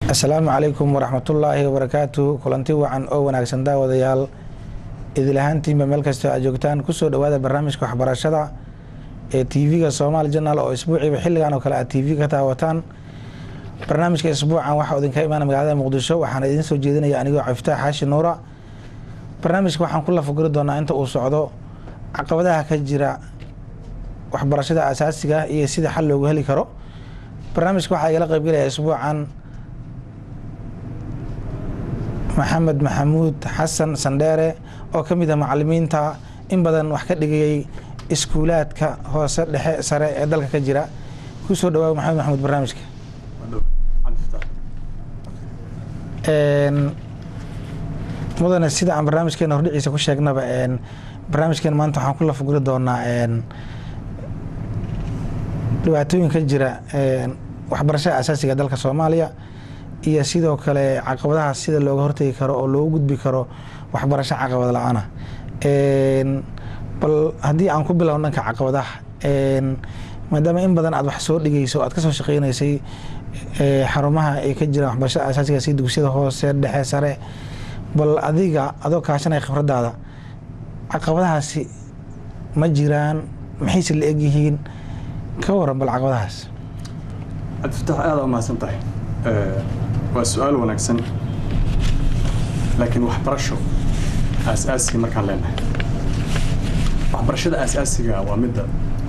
asalaamu calaykum waraxmatullaahi wabarakaatu kulanti wacan oo wanaagsan daawadayaal idilahaantiinba meel kastoo aad joogtaan kusoo dhawaada barnaamijka waxbarashada ee tv-ga somaali janal oo isbuuciiba xilligan oo kale aad tv ka daawataan barnaamijka isbuucan waxaa idinka imaana magaalada muqdisho waxaana idiin soo jeedinaya anigoo caftaax xaashi nuura barnaamijka waxaan ku lafaguri doonaa inta uu socdo caqabadaha ka jira waxbarashada asaasiga iyo sida xal loogu heli karo barnaamijka waxaa igala qaybgelaya isbuucan maxamed maxamuud xasan sandheere oo ka mid ah macalimiinta in badan wax ka dhigayay iskuulaadka hoose dhexe sare ee dalka ka jira kusoo dhawaa maxamed maxamuud barnaamijka mudane sida aan barnaamijkeena hordhiciisa ku sheegnaba barnaamijkeena maanta waxaan ku lafaguri doonaa dhibaatooyin ka jira waxbarashada asaasiga dalka soomaaliya iyo sidoo kale caqabadaha sida looga hortegi karo oo loogu gudbi karo waxbarasho caqabad la-aana bal haddii aan ku bilowno dhanka caqabadaha maadaama in badan aad wax soo dhigayso aad kasoo shaqeynaysay xarumaha ay ka jiraan waxbarashada asaasiga si dugsiyada hoose dhexe sare bal adiga adoo kaashanaya khibradaada caqabadahaasi ma jiraan maxayse la egyihiin ka waran bal caqabadahaas cabdifatax aada umahadsan tahay waa su-aal wanaagsan laakiin waxbarasho aas-aasiga markaan leenahay waxbarashada aas-aasiga waa midda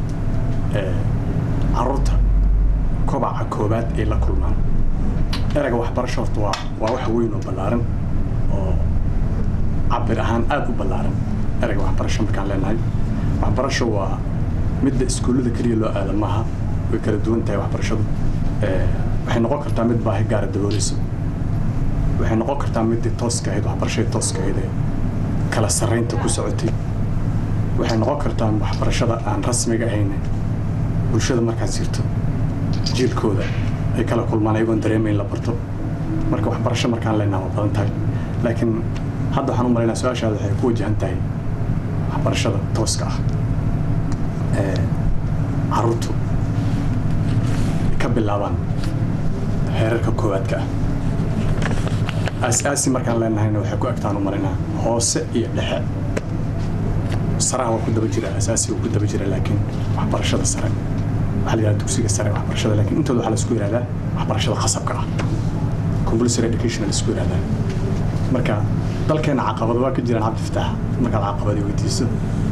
caruurta kobaca koobaad ay la kulmaan erayga waxbarasho horta waa waa wax weyn oo ballaaran oo cabir ahaan aada u ballaaran erayga waxbarasho markaan leenahay waxbarasho waa midda iskuullada keliya loo aada maaha way kala duwan tahay waxbarashadu waxay noqon kartaa mid baahi gaara dabooleyso waxay noqon kartaa middii tooska ahayd waxbarashadii tooska ahayd ee kala sarraynta ku socotay waxay noqon kartaa waxbarashada aan rasmiga ahayn bulshada markaad jirto jiilkooda ay kala kulmaan ayagoon dareemayn la barto marka waxbarasho markaan leenaha waa badan tahay laakiin hadda waxaan u malaynaa su-aashaada waxay ku wajahan tahay waxbarashada tooska ah ee caruurtu ka bilaabaan heerarka koowaadka ah aas-aasi markaan leenahayna waxay ku egtaan u marinaa hoose iyo dhexe saraha waa ku daba jira asaasi waa ku daba jira laakiin waxbarashada sare waxaa la yihahda dugsiga sare waxbarashada laakiin intooda waxaa la isku yihahdaa waxbarashada khasabka ah compulsory education la isku yihahdaa marka dalkeena caqabado waa ka jiraan cabdifataax markaad caqabadi weydiiso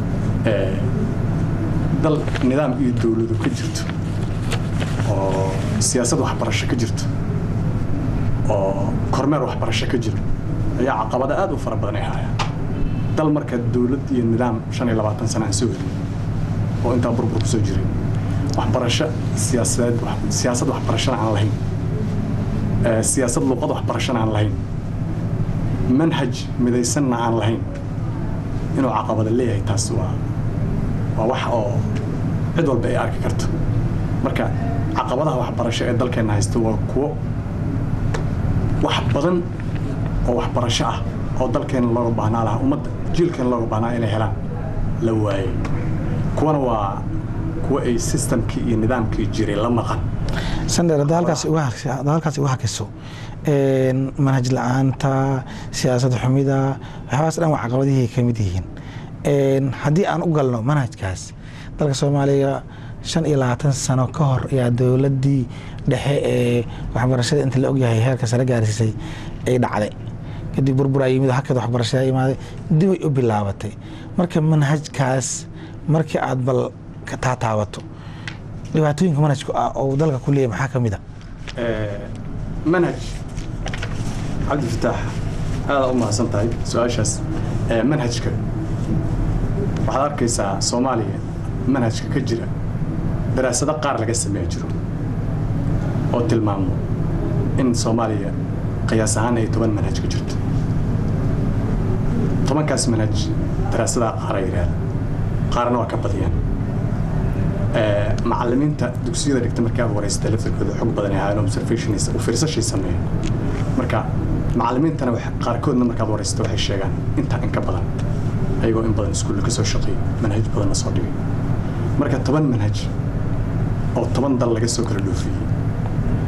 dal nidaam iyo dowladu ka jirto oo siyaasad waxbarasho ka jirto oo kormeer waxbarasho ka jiro ayaa caqabada aada u fara badan ay hayaan dal marka dowlad iyo nidaam shan iyo labaatan sana aan soo helin oo intaa burbur ku soo jiray waxbarasho siyaasadeed siyaasad waxbarashana aan lahayn siyaasad luuqad waxbarashana aan lahayn manhaj midaysanna aan lahayn inuu caqabada leeyahay taas waa waa wax oo cid walba ay arki karto marka caqabadaha waxbarasho ee dalkeenna haysta waa kuwo wax badan oo waxbarasho ah oo dalkeena looga baahnaa lahaa ummadda jiilkeena looga baahnaa inay helaan la waayey kuwana waa kuwo ay systemkii iyo nidaamkii jiray la maqan sandheer hadda halkaas igu hakiso manhaj la-aanta siyaasad xumida waxyaabaas dhan waa caqabadihii ka mid yihiin haddii aan u galno manhajkaas dalka soomaaliya shan iyo labaatan sano ka hor ayaa dowladdii dhexe ee waxbarashada inta la ogyahay heerka sare gaarsiisay ay dhacday kadib burburaa yimid halkeed waxbarashada imaaday dibay u bilaabatay marka manhajkaas markii aad bal taataabato dhibaatooyinka manhajku ah oo dalka ku leeyahy maxaa ka mid a manhaj cabdifataax aada u mahadsan tahay su-aashaas manhajka waxaad arkaysaa soomaaliya manhajka ka jira daraasado qaar laga sameeya jiro oo tilmaamo in soomaaliya qiyaas ahaan ay toban manhaj ka jirto tobankaas manhaj daraasadaha qaara yidhaahda qaarna waa ka badiyaan macalimiinta dugsiyada dhigta markii aad wareysata laftarkooda xog badan ay ahaayeen observationis u fiirsashay sameeyeen marka macalimiintana qaarkoodna markaad wareysata waxay sheegaan intaa in ka badan ayagoo in badan iskuulla ka soo shaqeeyay manhaj badanna soo dhigay marka toban manhaj oo toban dal laga soo kala dhoofiyey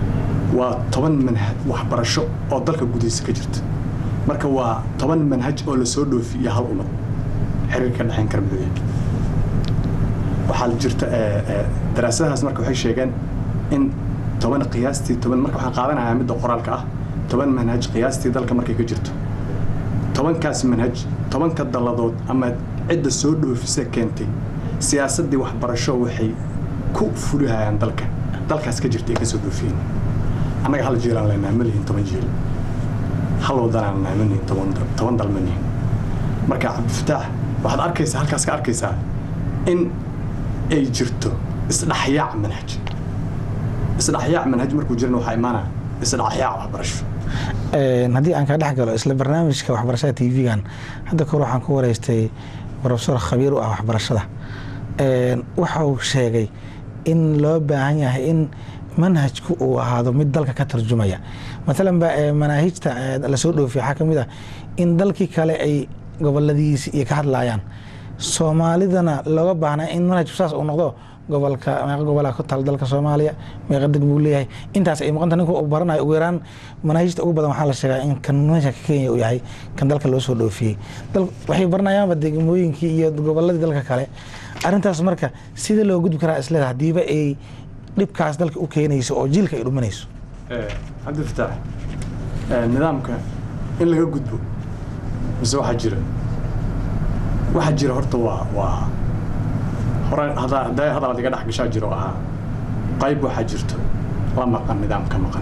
waa toban manhaj waxbarasho oo dalka gudihiisa ka jirta marka waa toban manhaj oo lasoo dhoofi iyo hal ummad xiriir ka dhexayn kara muxuu yahay waxaa jirta daraasadahaas marka waxay sheegeen in toban qiyaastii toban marka waxaan qaadanayaa midda qoraalka ah toban manhaj qiyaastii dalka markay ka jirto tobankaas manhaj tobanka dalladood ama cidda soo dhoofisa keentay siyaasaddii waxbarasho waxay ku fulihayaan dalka dalkaas ka jirta ay ka soo dhoofiyeen annaga hal jeelaan leenahay ma lihin toban jeel hal wadanaan leenahay ma lihin toban toban dal ma lihin marka cabdifataax waxaad arkaysaa halkaas ka arkaysaa in ay jirto isdhaxyaac manhaj isdhaxyaac manhaj markuu jirana waxaa imaanaya isdhaxyaac waxbarasho haddii aan ka dhex galo isla barnaamijka waxbarashada t v-gan hadda kahor waxaan ku wareystay profesor khabiir u ah waxbarashada waxa uu sheegay in loo baahan yahay in manhajku uu ahaado mid dalka ka tarjumaya maalan ba manaahijta lasoo dhoofiya waxaa ka mid ah in dalkii kale ay goboladiisi iyo ka hadlayaan soomaalidana looga baahnaa in manhajku saas uu noqdo gobolka meeqa gobolaa ku taal dalka soomaaliya meeqa deg buu leeyahay intaas ay muuqanta ninka uu baranayo ugu yaraan manaahijta ugu badan waxaa la sheegaa in kan manhajka kenya uu yahay kan dalka loo soo dhoofiyey waxay baranayaanba degmooyinkii iyo goboladii dalka kale arrintaas marka sida loo gudbi karaa isleeda hadiiba ay dhibkaas dalka u keenayso oo jiilka ay dhumanayso cabdifataax nidaamka in laga gudbo mise waxaa jira waxaa jira horta waa waa hore hadday hadal adiga dhex gashaa jiro ahaa qayb waxaa jirto la maqan nidaam ka maqan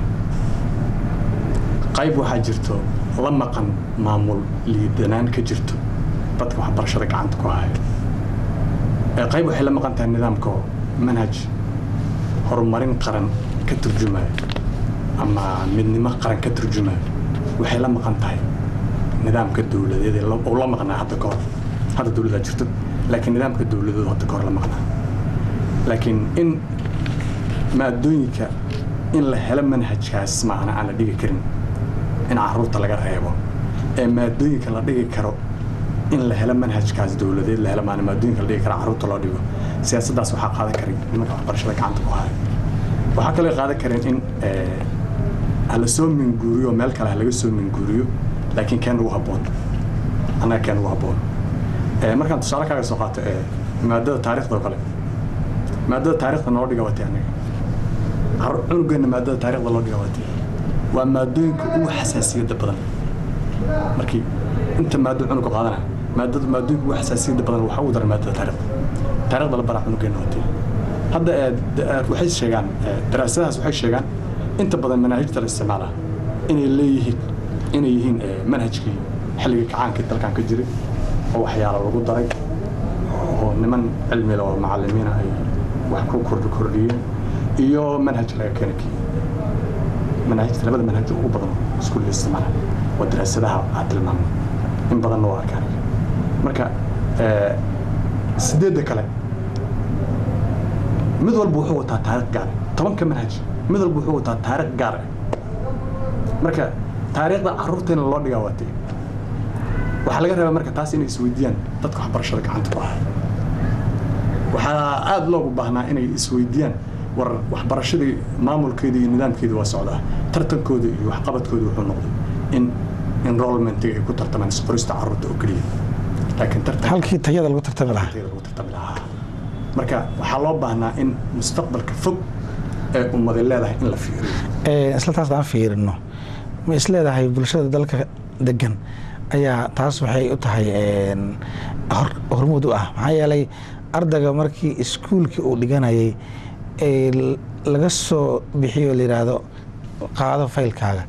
qayb waxaa jirto la maqan maamul liidanaan ka jirto dadka waxbarashada gacanta ku haya qayb waxay la maqan tahay nidaamka manhaj horumarin qaran ka turjumaya ama midnimo qaran ka turjumaya waxay la maqan tahay nidaamka dowladeed oo la maqnaa hadda kahor hadda dowladaa jirto laakiin nidaamka dowladeedu hadda kahor la maqnaa laakiin in maadooyinka in la helo manhajkaas maana aan la dhigi karin in caruurta laga reebo ee maadooyinka la dhigi karo in la helo manhajkaas dowladeed la helo maana maadooyinka la dhigi karo caruurta loo dhigo siyaasaddaas waxaa qaadan karay nimanka waxbarashada gacanta ku haya waxaa kaloo qaadan kareen in hala soo minguuriyo meel kale ha laga soo minguuriyo laakiin keen ugu habboon annaga keen ugu habboon markaan tusaale kaaga soo qaato maadada taarikhda oo kale maadada taarikhda noo dhiga watay annaga cunugeenna maadada taarikhda loo dhiga watay waa maadooyinka ugu xasaasiyadda badan markii inta maado cunuga qaadana maadada maadooyinka ugu xasaasiyadda badan waxaa ugu daran maadada taarikhda taarikhda la baraa cunugeenna watay hadda waxay sheegaan daraasadahaas waxay sheegaan inta badan manaahijta la isticmaala inay leeyihiin inay yihiin manhajkii xilligii kacaankii dalkan ka jiray oo waxyaalo lagu daray oo niman cilmile oo macalimiina ay wax ku kordhi kordhiyeen iyo manhaj laga keena kii manhajta labada manhaj ugu badan iskuulla isticmaala waa daraasadaha aad tilmaamay in badanna waa arkaan marka sideedda kale mid walba wuxuu wataa taariikh gaar tobanka manhaj mid walba wuxuu wataa taariikh gaar ah marka taariikhda caruurteena loo dhigaa waatee waxaa laga rabaa marka taas inay isweydiiyaan dadka waxbarashada gacanta ku haya waxaa aada loogu baahnaa inay isweydiiyaan war waxbarashadii maamulkeeda iyo nidaamkeeda waa socdaa tartankooda iyo waxqabadkooda wuxuu noqday in enrollmentiga ay ku tartamaan isqorista caruurta oo keliya laakiin tartan halkii tayada lagu tartami lahaa tayada lagu tartami lahaa marka waxaa loo baahnaa in mustaqbalka fog ee ummadi leedahay in la fiiriyo isla taas aan fiirino ma is leedahay bulshada dalka degan ayaa taas waxay u tahay hormuud u ah maxaa yeelay ardayga markii iskuulkii uu dhiganayay laga soo bixiyo la yidhaahdo qaado faylkaaga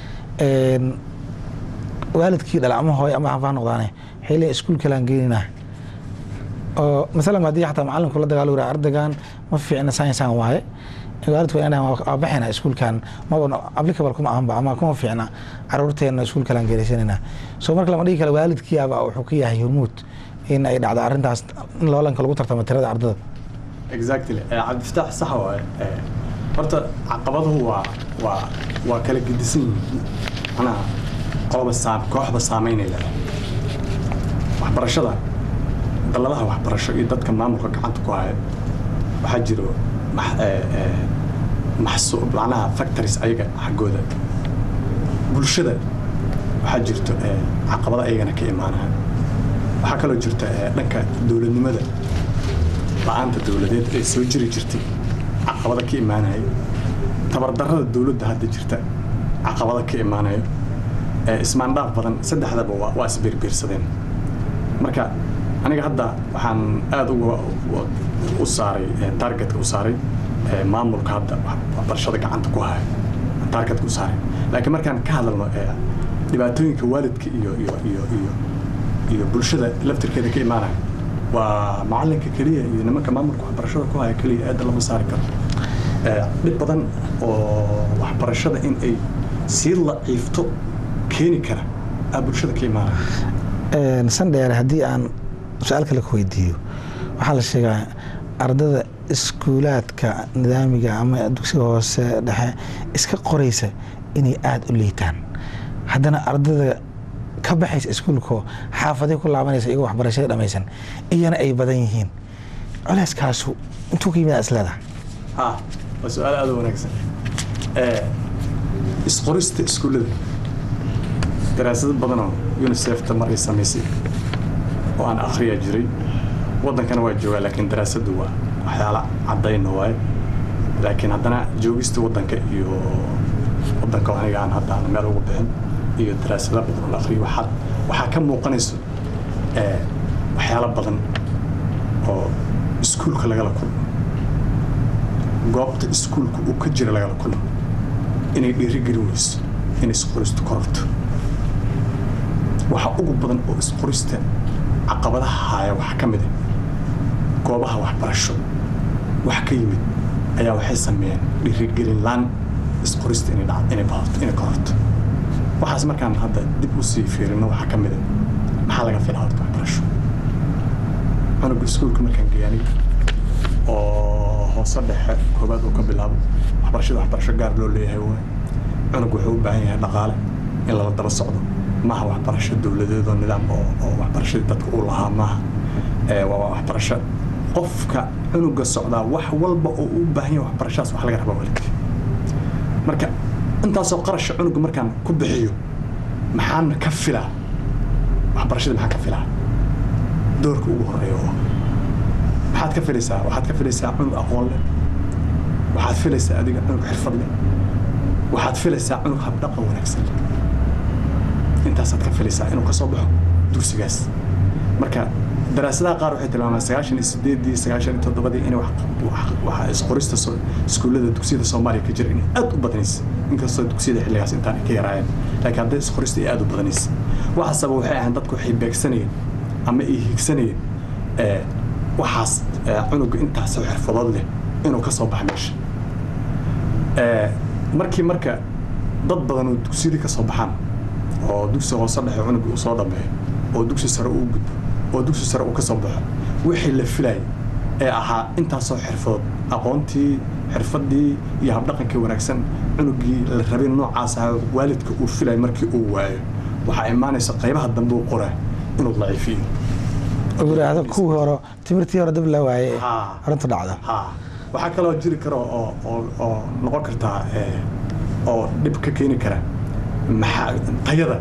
waalidkii dhala ama hooy ama afaa noqdaane waxay leeyihin iskuul kalaan geeninaa oo masalan haddii xataa macalinku la dagaalo yiraha ardaygan ma fiicna sciencean waaye waalidku waa inaan waa baxayna iskuulkan maba applicable kuma ahanba ama kuma fiicna caruurteena iskuul kalaan geeraysanayna so marka lama dhigi kale waalidkiiaba wuxuu ka yahay hormuud in ay dhacdo arrintaas in loolanka lagu tartamo tirada ardada exactly cabdifataax sax waaye horta caqabaduhu waa waa waa kala gedisan yihiin macnaha qoloba saam kooxba saameynay leedahay waxbarashada dalladaha waxbarasho iyo dadka maamulka gacanta ku haya waxaa jiro maxsu macnaha factories ayaga xaggooda bulshada waxaa jirto eh, caqabado ayagana ka imaanaya waxaa kaloo jirta eh, dhanka dowladnimada la-aanta dowladeed ee soo jiri jirtay caqabado ka imaanaya tabardarrada dowladda hadda jirta caqabado ka imaanayo eh, ismaandhaaf badan saddexdaba waa waa isbiirbiirsadeen marka aniga hadda waxaan aada uga u- u saaray eh, targetka u saaray eh, maamulka hadda wax- waxbarashada gacanta ku haya targetka u saaray laakiin markaan ka hadalno eh, dhibaatooyinka waalidka iyo iyo iyo iyo iyo bulshada laftirkeeda ka imaanaya waa macalinka keliya iyo nimanka maamulka waxbarashada ku haya keliya aada lama saari karo Eh, dhib badan oo waxbarashada in ay sii laciifto keeni kara aa bulshada ka imaanaya Een, sandheere haddii aan su-aal kale ku weydiiyo waxaa la sheegaa ardada iskuulaadka nidaamiga ama dugsiga hoose dhexe iska qoraysa inay aada u liitaan haddana ardada ka baxaysa iskuulka xaafaday ku laabanaysa iyagoo waxbarashada dhammaysan iyana ay badan yihiin culeyskaasu intuu ka yimid isleedaha ha waa su-aal aada u wanaagsan Eh, isqorista iskuullada daraasado badanoo unicefta mar ay samaysay oo aan akhriya jiray waddankana waa joogaa laakiin daraasaddu waa waxyaala caddayna waaye laakiin haddana joogista waddanka iyo waddanka oo aniga aan hadda aan meel ugu bixin iyo daraasado badan oo la akhriyo waxaa waxaa ka muuqanayso eh, waxyaalo badan oo iskuulka lagala kulmo goobta iskuulka uu ka jira lagala kulmo inay dhiirigelin weyso in isqoristu kororto waxa ugu badan oo isqorista caqabadaha haaya waxaa ka mid ah goobaha waxbarasho wax ka yimid ayaa waxay sameeyeen dhiirigelin laan isqorista inay dhac inay badato inay kororto waxaas markaan hadda dib u sii fiirino waxaa ka mid ah maxaa laga filaa horta waxbarasho cunuga iskuulka markaan geeyanay oo hoose dhexe koobaad uu ka bilaabo waxbarashada waxbarasho gaar loo leeyahay waay cunug wuxuu u baahan yahay dhaqaale in lala daba socdo maaha waxbarasho dowladeed oo nidaam oo oo waxbarashadii dadka uu lahaa maaha Eh, waa waxbarasho qofka cunuga socdaa wax walba oo uu u baahan yahay waxbarashadaas wax laga rabaa waalidka marka intaasoo qarasha cunuga markaan ku bixiyo maxaan ka filaa waxbarashada maxaan ka filaa doorka ugu horeeya oo ah maxaad ka filaysaa waxaad ka filaysaa cunug aqoon leh waxaad filaysaa adiga cunug xirfad leh waxaad filaysaa cunug habdhaqan wanaagsan leh intaasaad ka filaysaa inuu ka soo baxo dugsigaas marka daraasadaha qaar waxay tilmaamaan sagaashan iyo sideedii sagaashan iyo toddobadii in waxa isqorista soo- iskuullada dugsiyada soomaaliya ka jira inay aad u badanaysa inkastoo dugsiyada xilligaas intaan ka yaraayeen laakiin hadday isqorista ay aad u badanaysa waxa sabab waxay ahayn dadku waxay beegsanayeen ama ay higsanayeen eh, waxaas eh, cunuga intaasoo xirfadood leh inuu ka soo baxo meesha Eh, markii marka dad badan oo dugsiyadii ka soo baxaan oo dugsi hoose dhexe cunuga uu soo dhameeyo oo dugsi sare uu gudbo oo dugsi sare uu ka soo baxo wixii la filayay ee ahaa intaasoo xirfadood aqoontii xirfadii iyo habdhaqankii wanaagsan cunugii la rabay noocaas ahaa waalidka uu filay markii uu waayo waxaa imaanaysa qaybaha dambe uu qoraa inuu daciifiyo oo yidhaahdo kuwii hore timirtii hore dab la waaye Haa. arrintu dhacdo ha waxaa kaloo jiri kara oo oo oo noqon kartaa eh, oo dhib ka keeni kara maxaa tayada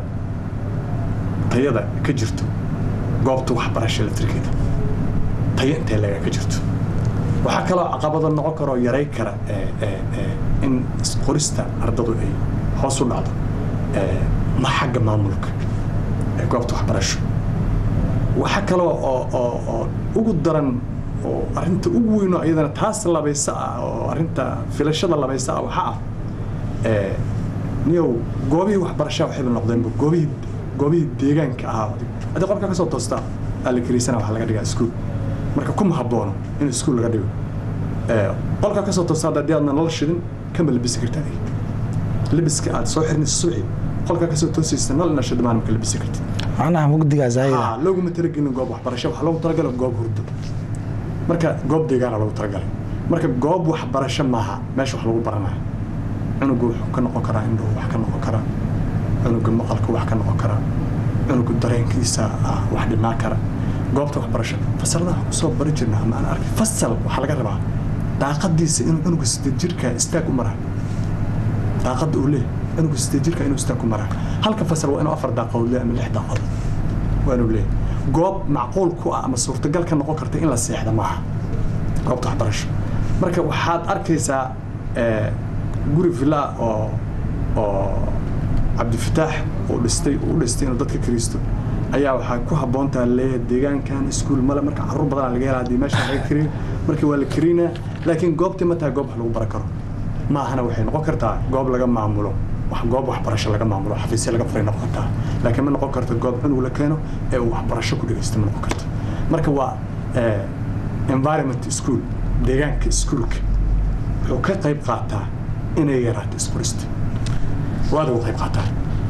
tayada ka jirto goobta waxbarasho laftirkeeda tayo intee laga ka jirto waxaa kaloo caqabado noqon kara oo yaray kara eh, eh, eh, in qorista ardadu ay hoos u dhacdo eh, ma xagga maamulka ee goobta waxbarasho waxa kaloo oo oo oo ugu daran oo arrinta ugu weyn oo iyadana taas labaysa ah oo arrinta filashada labaysa ah waxaa ah ee niyow goobihii waxbarashada waxayba noqdeenba goobihii goobihii deegaanka ahaa haddii qolka ka soo toostaa alla kariisana waxaa laga dhigaa iskuul marka kuma habboono in iskuul laga dhigo ee qolka ka soo toostaa haddii aadna nolol shidin kama labisi kartaa adiga labiska aad soo xirnaysa subaxii qolka ka soo toosaysa nolol ina shidmaan maka labisi kartid macnaha mugdigaa zaayida haa looguma talagelin goob waxbarasho waxaa loogu talagalay goob hurdo marka goob deegaana loogu talagalay marka goob waxbarasho maaha meesha wax lagu baranayo cunugu wuxuu ka noqon karaa indhuhu wax ka noqon karaa cunuga maqalka wax ka noqon karaa cunuga dareenkiisa ah wax dhimaa kara goobta waxbarasho fasalada waxaan kusoo bari jirna ama aan arkay fasal waxaa laga rabaa daaqadiisa inuu cunuga sideed jirka istaag u maraa daaqada uu leeyahay cunuga sideed jirka inuu istaag ku maraa halka fasal waa inuu afar daaqadood leeyahay ama lix daaqadood waa inuu leeyahay goob macquul ku ah ama suurtagal ka noqon karta in la seexda maaha goobta waxbarasho marka waxaad arkaysaa eh, guri villa oo oo cabdifataax uu dhistay uu u dhistay inuu dadka kiriisto ayaa waxaa ku habboontaa leeyahay deegaankan iskuul male marka carruur badanaa laga helaa haddii meesha laga kariyo marka waa la karinaa laakiin goobtii ma tahay goob wax lagu baran karo ma ahana waxay noqon kartaa goob laga maamulo wax goob waxbarasho laga maamulo xafiisya laga furay noqon kartaa laakiin ma noqon karto goob cunug la keeno ee uu waxbarasho ku dhegeysto ma noqon karto marka waa eh, environment school deegaanka iskuulka wuxuu ka qayb qaataa inay yaraato isqorista waad uga qayb qaataa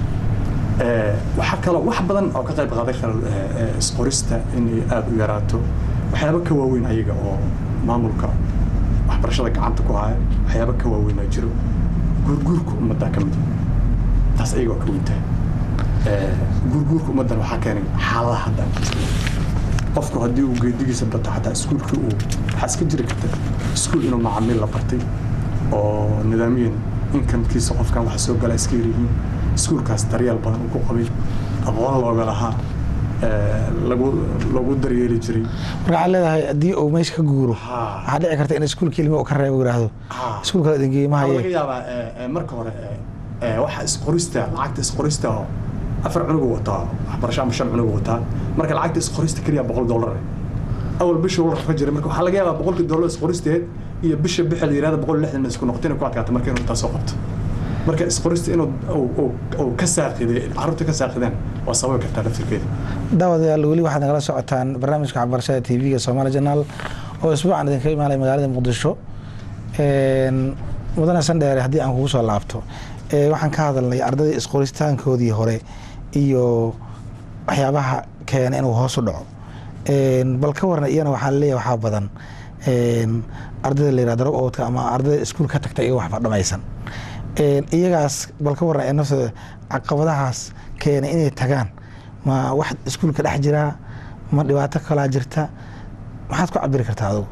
Eh, waxaa kaloo wax badan oo ka qayb qaadan kara eh, eh, isqorista inay aada u yaraato waxyaaba ka waaweyn ayaga oo maamulka waxbarashada gacanta ku haya waxyaaba ka waaweynaa jiro guurguurka ummaddaa ka mid ah. taas ayaga waa ka weyntahay Eh, guurguurka ummaddan waxaa keenay xaaladaha hadda aan ku jirno qofku haddii uu geedigiisa bato xataa iskuulkii uu waxaa iska jiri karta iskuul inuu macaamiil la bartay oo nidaamiyan inkamkiisa qofkan waxa soo gala iska yaryihiin iskuulkaas daryeel badan uu ku qabay aqoon looga lahaa eh, lagu lagu daryeeli jiray marka waxaad leedahay haddii uu meesha ka guuro Haa. waxaa dhici karta in iskuulka ilmi uu ka reebo yidhaahdo Haa. iskuulka la idingeeye ma waxaa laga haye yaabaa eh, eh, marka hore eh, eh, waxa isqorista lacagta isqorista oo afar cunugu wataa waxbarasho ama shan cunugu wataa marka lacagta isqorista keliya boqol dollar eh. awal bisha uu rafa jiray marka waxaa laga yaabaa boqolkii dollar isqoristeed iyo bisha bixa la yihahda boqol iyo lixdan ma isku noqotay inay ku adkaato marka inuu intaa soo qabto marka isqorista inuu uu- uu- uu ka saaqiday carruurta ka saaqideen waa sababi kartaa laftirkeeda daawadayaal weli waxaad nagala socotaan barnaamijka waxbarashada tv-ga somaali janaal oo isbuucan idinka imaanaya magaalada muqdisho Een, mudane sandheere haddii aan kugu soo laabto ee, waxaan ka hadalnay ardayda isqoristaankoodii hore iyo waxyaabaha keena inuu hoos u dhaco Een, bal ka warna iyana waxaa leeyahay waxaa badan een, ardayda la yihahdo drop outka ama ardayda iskuul ka tagta iyaga waxba dhamaysan Een, iyagaas bal ka warna ee naftooda caqabadahaas keena inay tagaan ma wax iskuulka dhex jiraa ma dhibaato kalaa jirta maxaad ku cabiri kartaa adugu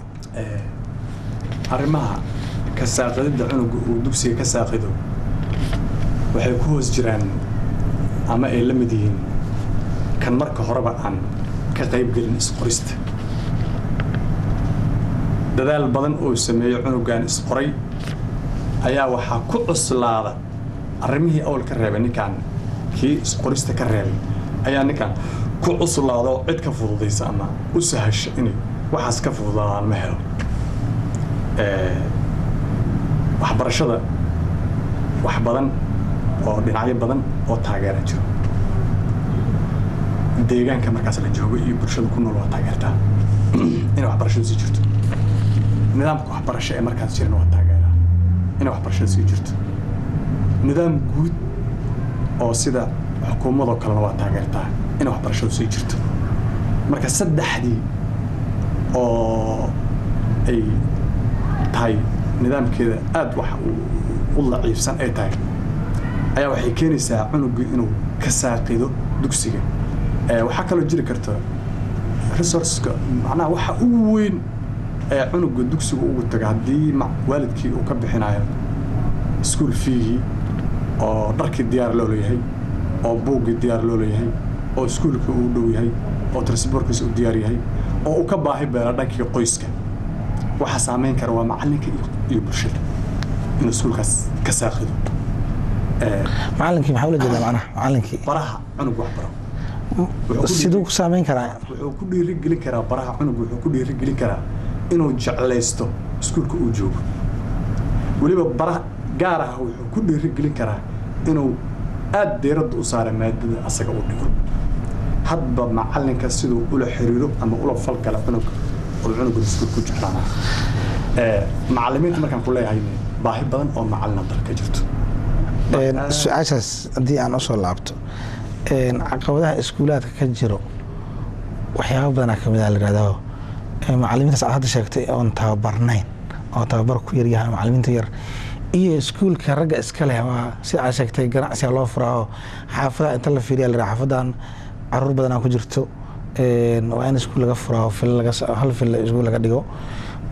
Eh, arrimaha ka saaqididda cunuga uu dugsiga ka saaqido waxay ku hoos jiraan ama ay la mid yihiin kan marka horeba aan ka qayb gelin isqorista dadaal badan oo sameeyo cunugan isqoray ayaa waxaa ku cuslaada arrimihii awal ka reebay ninkaan kii isqorista ka reebay ayaa ninkaan ku cuslaada oo cid ka fududaysa ama u sahasha inay waxaas ka fududaadaan ma helo Eh, waxbarashada wax badan oo dhinacyo badan oo taageera jiro deegaanka markaas la joogo iyo bulshada ku nool waa taageertaa inay waxbarashadu sii jirto nidaamka waxbarasho ee markaas jirana waa taageeraa inay waxbarashada sii jirto nidaam guud oo sida xukuumadoo kalena waa taageertaa inay waxbarashadu sii jirto marka saddexdii oo ay tahay nidaamkeeda aada wax u- u laciifsan ay tahay ayaa waxay keenaysaa cunugii inuu ka saaqido dugsiga Eh, waxaa kaloo jiri karta resourceska macnaha waxa ugu weyn ee cunuga dugsiga ugu taga haddii ma- waalidkii uu ka bixinayo school fiigii oo dharkii diyaar loo leeyahay oo buuggii diyaar loo leeyahay oo iskuulkii uu dhow yahay oo transportkiisa uu diyaar yahay oo uu ka baahi beela dhankii qoyska waxaa saameyn kara waa macalinka iyo- iyo bulshada inuu iskuulkaas ka saaqido Eh, macalinkii maxaa ula jeedaa macnaha macalinkii baraha cunug wax baro Wuxuu ku siduu dhiiri- ku saameyn karaa wuxuu ku dhiirigelin karaa baraha cunug wuxuu ku dhiirigelin karaa inuu jeclaysto iskuulka uu joogo weliba bara gaar ah wuxuu ku dhiirigelin karaa inuu aad deeradda u saara maadada asaga u dhigo hadba macalinka siduu ula xiriiro ama ula falgala cunug oo cunuga iskuul ku jeclaanaa Eh, macalimiinta markaan ku leeyahay baahi badan oo macalina dalka jirto Een, Marka- su-aashaas haddii aan usoo laabto een, caqabadaha iskuulaadka ka jiro waxyaaba badanaa kamid a la yihahdo Ee, macalimiintaas aad hadda sheegtay oon tababarnayn oo tababar ku yaryahay macalimiinta yar iyo iskuulka ragga iska leh waa sida aad sheegtay ganacsiga loo furaaho xaafadaha inta la fiiriya la yidhaha xaafadan caruur badanaa ku jirto Een, waa in iskuul laga furaaho fil laga s- hal fil iskuul laga dhigo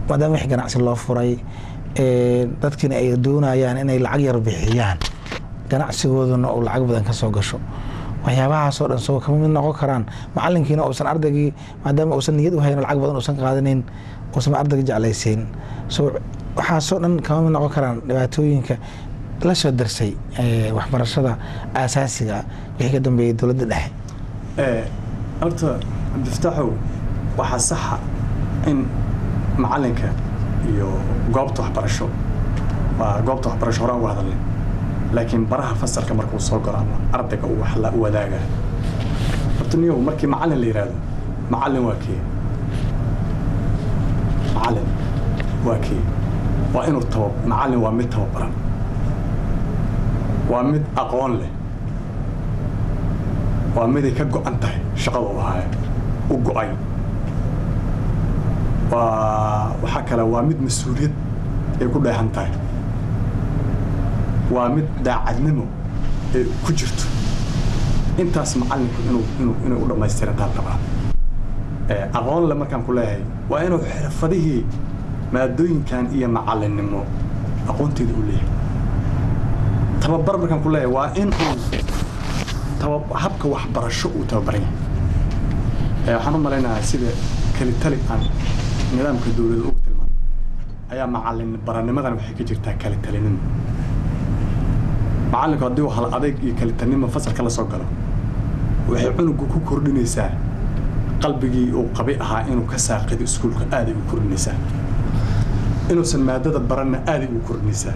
maadaama wix ganacsi loo furay dadkiina ay doonayaan inay lacag yar bixiyaan ganacsigooduna uu lacag badan ka soo gasho waxyaabahaasoo dhan soo kama mid noqon karaan macalinkiina uusan ardaygii maadaama uusan niyad u hayn lacag badan uusan qaadanin uusan ardayga jeclaysiin so waxaasoo dhan kama mid noqon karaan dhibaatooyinka la soo darsay waxbarashada aasaasiga wixii ka dambeeyay dowladda dhexe horta cabdifataaxow waxaa saxa in macalinka iyo goobta waxbarasho waa goobta waxbarasho horaan uga hadalnay laakiin baraha fasalka markuu soo galo ama ardayga uu wax la wadaaga horta niyow markii macalin la yidhaahdo macalin waa kee macalin waa kee waa inuu taba macalin waa mid tababaran waa mid aqoon leh waa miday ka go-an tahay shaqada uu haayo u go-ay waa waxaa kale waa mid mas-uuliyad ay ku dheehan tahay waa mid daacadnimo ay ku jirto intaas macalinku inuu inuu inay u dhammaystirantaan rabaa aqoon le markaan ku leeyahay waa inuu xirfadihii maadooyinkan iyo macalinnimo aqoonteeda u leeyahay tababar markaan ku leeyahay waa in uu taba habka waxbarasho uu tababaran yahay waxaan u malaynayaa sida kalitali aan nidaamka dowladda ugu tilmaamay ayaa macalin baranimadan waxay ka jirtaa kalitalinimo macallinku haddii uu hal adayg iyo kalitanimo fasalka la soo galo waxay cunugu ku kordhinaysaa qalbigii uu qabi ahaa inuu ka saaqido iskuulka aaday u kordhinaysaa inuusan maadada baranna aaday u kordhinaysaa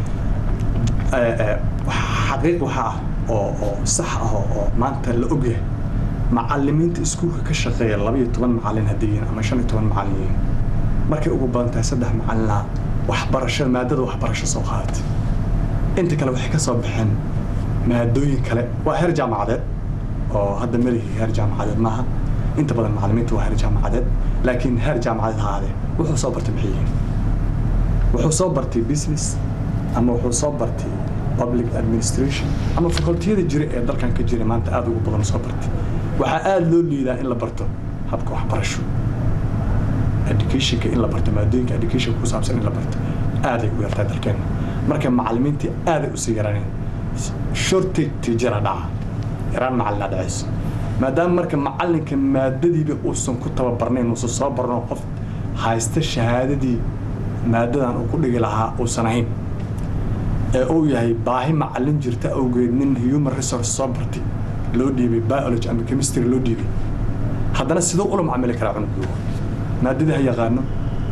xaqiiq waxaa ah oo oo sax ah oo maanta la ogyahay macalimiinta iskuulka ka shaqeeya laba iyo toban macalin haddii yihiin ama shan iyo toban macalin yihiin markay ugu badan tahay saddex macalina waxbarasho maadada waxbarasho soo qaadatay inta kale waxay ka soo baxeen maadooyin kale waa heer jaamacadeed oo hadda melihii heer jaamacadeed maaha inta badan macalimiinta waa heer jaamacadeed laakiin heer jaamacadeed ha ahaadee wuxuu soo bartay maxay yihiin wuxuu soo bartay business ama wuxuu soo bartay public administration ama facultiyada jira ee dalkan ka jira maanta aada ugu badan soo bartay waxaa aada loo liidaa in la barto habka waxbarasho educationka in la barto maadooyinka education ku saabsan in la barto aaday u yartaa dalkeena marka macalimiintii aaday usii yaraneen shortage teachera dhaca yaraan macalina dhacayso maadaama marka macalinka maadadiiba uusan ku tababarnayn uusan soo barno qof haysta shahaadadii maadadan uu ku dhigi lahaa uusan ahayn ee uu yahay baahi macalin jirta awgeed nin human resource soo bartay loo dhiibay biology ama chemistry loo dhiibay haddana siduu ula macamili karaa cunugu maadadii ha yaqaano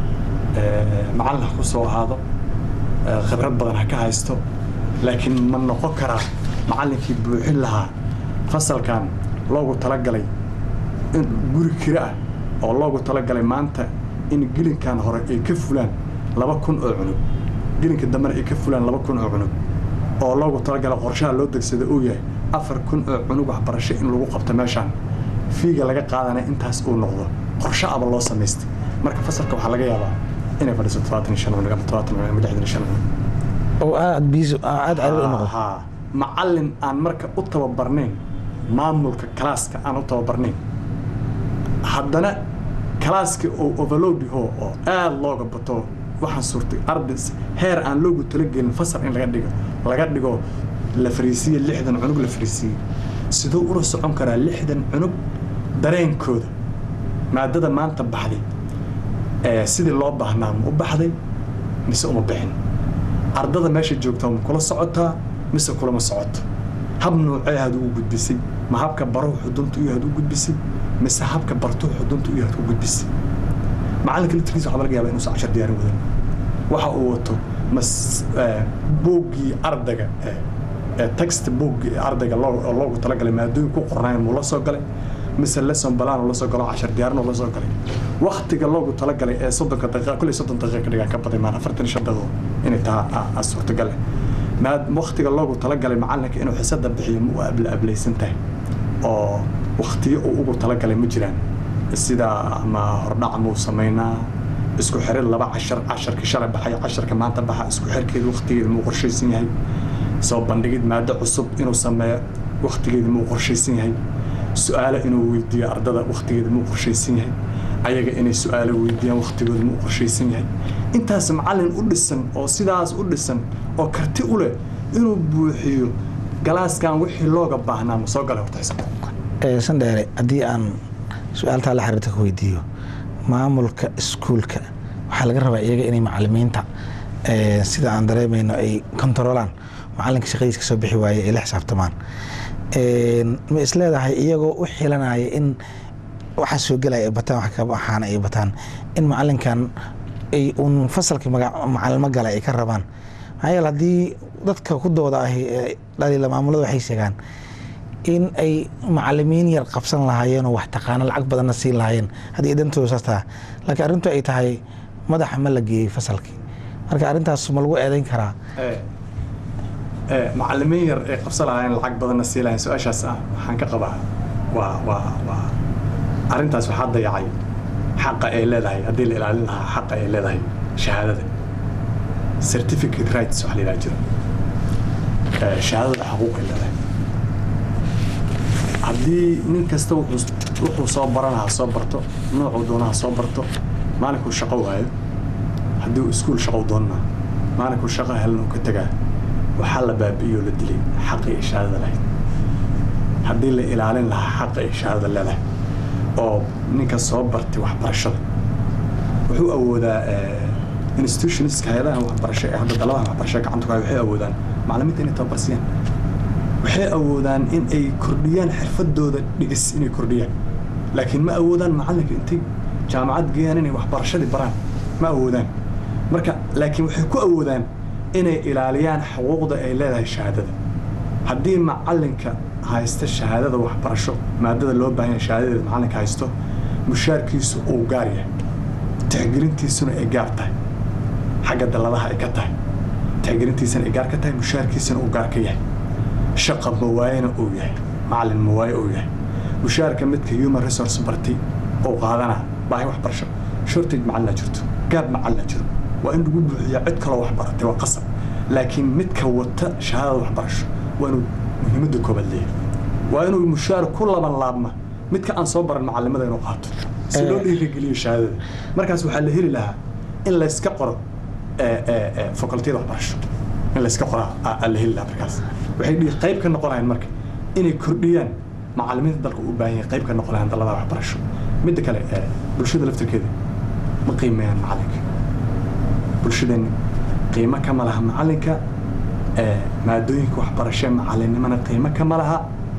macalin ha ku soo ahaado khibrad badan ha ka haysto laakiin ma noqon karaa macallinkii buuxin lahaa fasalkan loogu talagalay in guri kira ah oo loogu talagalay maanta in gelinkan hore ay ka fulaan laba kun oo cunug gelinka dambena ay ka fulaan laba kun oo cunug oo loogu talagalay qorshaha loo degsada uu yahay afar kun oo cunug waxbarasho in lagu qabto meeshaan fiiga laga qaadanaya intaas uu noqdo qorsho aba loo samaystay marka fasalka waxaa laga yaabaa inay fadhiso todobaatan iyo shan cunug ama todobaatan cunug ama lixdan iyo shan cunug oo aad biis aad cariir u noqdo haa macallin aan marka u tababarnayn maamulka kalaaska aan u tababarnayn haddana kalaaska oo overload yaho oo aada looga bato waxaan suurtay ardays heer aan loogu talagelin fasal in laga dhigo laga dhigo la fariisiye lixdan cunug la fariisiye siduu ula socon karaa lixdan cunug dareenkooda maadada maanta baxday ee sidii loo baahnaa ma u baxday mise uma bixin ardada meesha joogtaa ma kula socotaa mise kulama socoto hab noocee had ugu gudbisay ma habka baruhu xudunta iyo had u gudbisay mise habka bartuhu xudunta iyo had u gudbisay macalinka laftirkiisa waxaa laga yaabaa inuusan cashar diyaarin wadan waxa uu wato mas buuggii ardayga ee text buuggii ardayga loo loogu talagalay maadooyin ku qornayn muu la soo galay mise lesson balaan la soo galo cashar diyaarin la soo galay waktiga loogu talagalay ee soddonka daqiiqa kulli soddon daqiiqa ka dhigaan ka baday maan afartan iyo shan daqiiqo inay tahay suurtagal maad waktiga loogu talagalay macalinka inuu xisada bixiyo ma u abla ablaysan tahay oo waktiyo uu ugu talagalay ma jiraan sida ama hordhac muu samaynaa isku xirid laba cashar casharka shalay baxay casharka maanta baxa isku xirkeeda waktigeeda muu qorshaysan yahay soo bandhigid maado cusub inuu sameeyo waktigeeda muu qorshaysan yahay su-aalo inuu weydiiyo ardada waktigeeda muu qorshaysan yahay ayaga inay su-aalo weydiiyaan waktigooda ma u qorshaysan yahay intaas macallin u dhisan oo sidaas u dhisan oo karti u leh inuu buuxiyo galaaskan wixii looga baahnaa ma soo galay horta xisaabta sandheere haddii aan su-aaltaa la xiriirta ka weydiiyo maamulka iskuulka waxaa laga rabaa iyaga inay macalimiinta sida aan dareemayno ay kontaroolaan macalinka shaqadiis ka soo bixi waaye ay la xisaabtamaan ma isleedahay iyagoo u xilanaya in waxaa soo gelaya ay bataan wax ka baxaana ay bataan in macalinkan ay uun fasalkii macalimo gala ay ka rabaan maxaa yeele haddii dadka ku dooda ahi dhaliila maamulada waxay sheegaan in ay macalimiin yar qabsan lahaayeen oo wax taqaano lacag badanna siin lahaayeen haddii dantooda saas taha laakiin arrintu ay tahay madaxa ma la geeyey fasalkii marka arrintaas ma lagu eedayn karaa macalimiin yar ay qabsan lahaayeen lacag badanna sii lahayen su-aashaas ah waxaan ka qabaa waa waa waa arrintaas waxaa dayacay xaqa ay leedahay haddii la ilaalin lahaa xaqa ay leedahay shahaadada certificate rights waxa la yidhaha jiro shahaadada xuquuq ay leedahay haddii nin kasta wuxuu soo baranaha soo barto noocuu doonaha soo barto maalinkuu shaqo waayo haddii uu iskuul shaqo doonana maalinkuu shaqo helan uu ka tegaa waxaa la baabi'iyoo la dilay xaqii ay shahaadada lahayd haddii la ilaalin lahaa xaqa ay shahaadada leedahay oo ninka soo bartay waxbarashada wuxuu awoodaa institutionska hay-adaha waxbarasho ee hadda daladaha waxbarasho gacanta ku haya waxay awoodaan macalimiinta inay tababarsiyaan waxay awoodaan in ay kordhiyaan xirfadooda dhigis inay kordhiyaan laakiin ma awoodaan macalinka intay jaamacad geeyaan inay waxbarashadii baraan ma awoodaan marka laakiin waxay ku awoodaan inay ilaaliyaan xuquuqda ay leedahay shahaadada haddii macalinka haysta shahaadada waxbarasho maadada loo baahan yahay shahaadadeeda macalinka haysto mushaarkiisu uu gaar yahay tixgelintiisuna ay gaar tahay xagga dalladaha ay ka tahay tixgelintiisana ay gaar ka tahay mushaarkiisana uu gaar ka yahay shaqa mawaayena uu yahay macalin mawaaye uu yahay mushaarka midka human resource bartay oo qaadana baahi waxbarasho shortage macalina jirto gaab macalina jiro waa in lagu buuxiya cid kaloo wax baratay waa qasab laakiin midka wata shahaadada waxbarasho waa inuu muhiimadda koobaad leeyahay waa inuu mushaar ku laban laabma midka aan soo baran macalimada inuu qaato si loo dhiirigeliyo shahaadada markaas waxaa la heli lahaa in layska qoro facultiyada waxbarasho in layska qoraa la heli lahaa markaas waxay qayb ka noqonayaan marka inay kordhiyaan macalimiinta dalka u baahan yahay qayb ka noqonayaan dallada waxbarasho midda kale bulshada laftirkeeda ma qiimeeyaan macalinka bulshadeenni qiimo kama laha macalinka maadooyinka waxbarasho macalinimana qiimo kama laha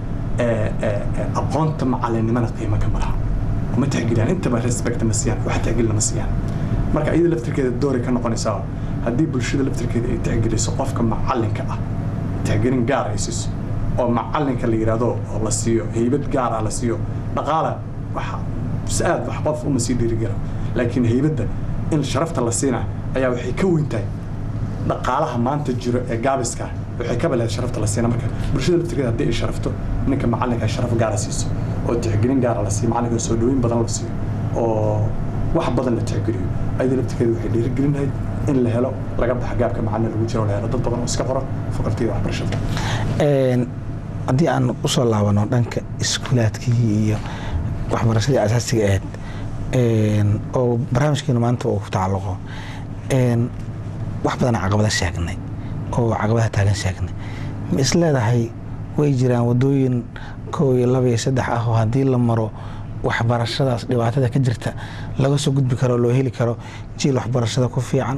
aqoonta macalinimana qiimo kama laha ma tixgeliyaan intaba respect ma siiyaan wax tixgelina ma siiyaan marka iyada laftirkeeda dooray ka noqonaysaa haddii bulshada laftirkeeda ay tixgeliso qofka macalinka ah tixgelin gaar ay siiso oo macalinka la yidhaahdo oo la siiyo heybad gaar ah la siiyo dhaqaala waxa si-aad wax qof uma sii dhiirigela laakiin heybadda in sharafta la siina ayaa waxay ka weyn tahay dhaqaalaha maanta jiro ee gaabiska waxay ka baleed sharafta la siina marka bulshada laftirkeeda haddii ay sharafto ninka macalinka ay sharaf gaara siiso oo tixgelin gaara la siiyo macalinka soo dhaweyn badan la siiyo oo wax badan la tixgeliyo ayada laftirkeeda waxay dhiirigelin lahayd in la helo laga baxa gaabka macalin lagu jiro la helo dad badan oo iska qoro fakultiyada waxbarashada haddii aan usoo laabano dhanka iskuulaadkii iyo waxbarashadii asaasiga ahayd oo barnaamijkeenu maanta uu ku tacalluqo wax badan caqabada sheegnay oo caqabadaha taagan sheegnay ma is leedahay way jiraan wadooyin kow iyo laba iyo saddex ah oo haddii la maro waxbarashadaas dhibaatada ka jirta laga soo gudbi karo loo heli karo jiil waxbarashada ku fiican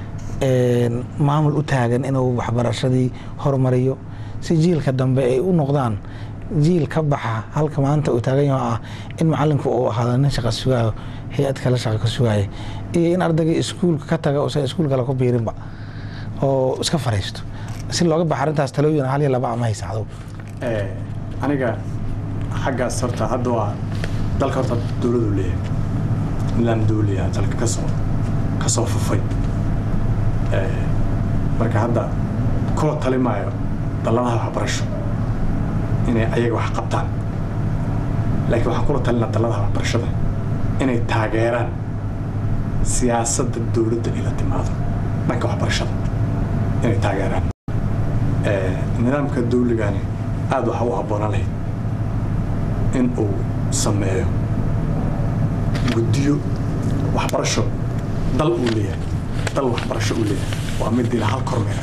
maamul u taagan inuu waxbarashadii horumariyo si jiilka dambe ay u noqdaan jiil ka baxa halka maanta uu taagan yaho ah in macalinku uu ahaado nin shaqa sugaayo hay-ad kale shaqa ka sugaaya iyo in ardayga iskuulka ka taga usan iskuul kale ku biirinba oo iska fariisto si looga baxa arrintaas talooyin hal iyo laba ama haysaacdo aniga xaggaas horta hadda waa dalka horta dowladu leeyahay nidaam dowliya dalka kasoo kasoo fufay marka hadda kula tali maayo dalladaha waxbarasho inay ayaga wax qabtaan laakiin waxaan kula talina dalladaha waxbarashada inay taageeraan siyaasadda dowladda ila timaado dhanka waxbarashada inay taageeraan nidaamka dawligani aada waxa u habboonaan lahayd in uu sameeyo guddiyo waxbarasho dal uu leeyahay dal waxbarasho uu leeyahay waa mid ila hal kormeer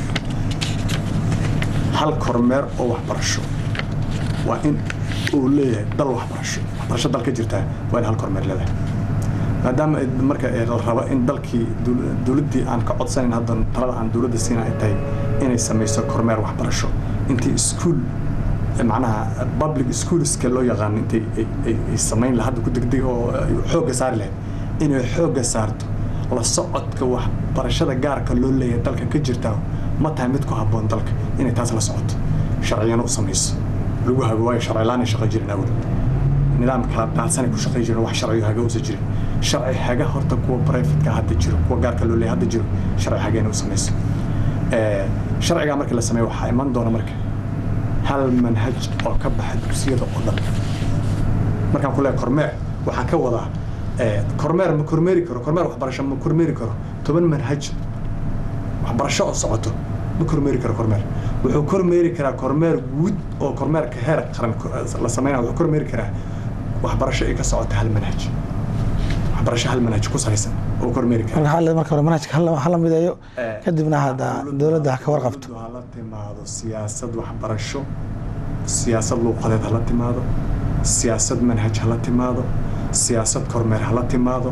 hal kormeer oo waxbarasho waa in uu leeyahay dal waxbarasho waxbarasho dal ka jirtaa waa in hal kormeer leedahay maadaama marka la rabo in dalkii dowladdii aan ka codsanayn hadda talada aan dowladda siina ay tahay inay samayso kormeer waxbarasho intii iskuul macnaha public schoolska loo yaqaan intay ay samayn laha hadda ku degdeg oo xoogga saari lahayd inay xoogga saarto la socodka waxbarashada gaarka loo leeyahay dalka ka jirtaa ma tahay mid ku habboon dalka inay taas la socoto sharciyana u samayso lagu hago waayo sharcilaan ay shaqo jirin awal nidaam kala daadsanay ku shaqay jirin wax sharciyo haga uusa jirin sharci haga horta kuwa privatka hadda jiro kuwa gaarka loo leeyahay hadda jiro sharci hageena u samayso sharcigaa markii la sameeyo waxaa iman doona marka hal manhaj oo ka baxa dugsiyada oo dhan markaan ku leeyahay kormeer waxaan ka wadaa kormeer ma kormeeri karo kormeer waxbarasho ma kormeeri karo toban manhaj waxbarasho oo socoto ma kormeeri karo kormeer wuxuu kormeeri karaa kormeer guud oo kormeerka heer qaran la sameynaya wuxuu kormeeri karaa waxbarasho ay ka socota hal manhaj waxbarasho hal manhaj ku salaysan oo kormeeri kara marka xaalad marka hore manhajka hala- hala mideeyo kadibna hadda dowladda ha ka warqabto dowladdu hala timaado siyaasad waxbarasho siyaasad luuqadeed hala timaado siyaasad manhaj hala timaado siyaasad kormeer hala timaado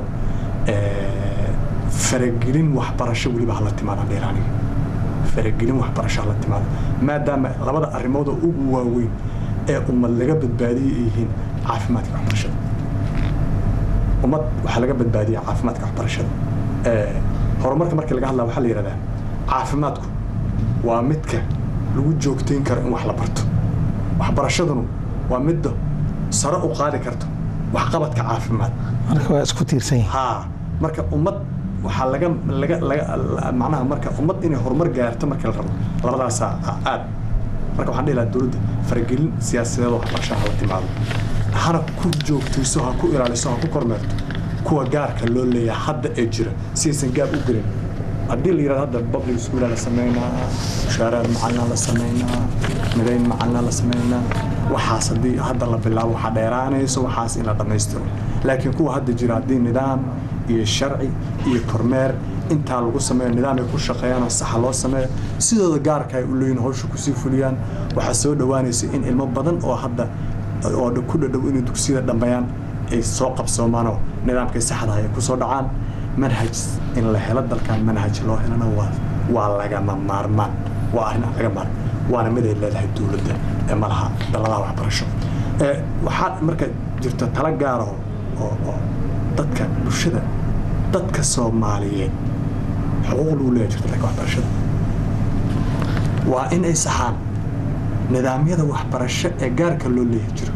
faragelin waxbarasho weliba hala timaado dheer aniga faragelin waxbarasho hala timaado maadaama labada arrimood oo ugu waaweyn ee ummad laga badbaadiyay ay yihiin caafimaadka waxbarashada ummad waxaa laga badbaadiya caafimaadka waxbarashada horumarka markii laga hadlaa waxaa la yidhahdaa caafimaadku waa midka lagu joogtayn karo in wax la barto waxbarashadunu waa midda sare u qaadi karto waxqabadka caafimaad marka waa isku tiirsan yihiin haa marka ummad waxaa laga laga laga macnaha marka ummad inay horumar gaarto marka la rabo labadaasaa aad marka waxaan dhihi lahaa dowladda faragelin siyaasadeed oo waxbarashaha la timaado hana ku joogtayso ha ku ilaaliso ha ku kormeerto kuwa gaarka loo leeyahay hadda ee jira si aysan gaab u gelin haddii la yidhahdo hadda public schoola la sameynaa mushaaraad macalina la sameynaa midayn macalina la sameynaa waxaas haddii hadda la bilaabo waxaa dheeraanayso waxaas in la dhammaystiro laakiin kuwa hadda jira haddii nidaam iyo sharci iyo kormeer intaa lagu sameeyo nidaam ay ku shaqeeyaan oo saxa loo sameeyo sidooda gaarka ay u leeyihin hawsha kusii fuliyaan waxaa soo dhowaanaysa in ilmo badan oo hadda oo ku dhadhow inay dugsiyada dhammeeyaan ay soo qabsoomaanoo nidaamkay saxdaha ay kusoo dhacaan manhaj in la helo dalkan manhaj loo helana waa waa lagama maarmaan waa arrin aan laga maarm waana mid ay leedahay dowladda ee malaha daladaha waxbarasho waxaa marka jirta tala gaara oo oo dadka bulshada dadka soomaaliyeed xuquuq lagu leeyahay jirta dhanka waxbarashada waa in ay saxaan nidaamyada waxbarasho ee gaarka loo leeyahay jiro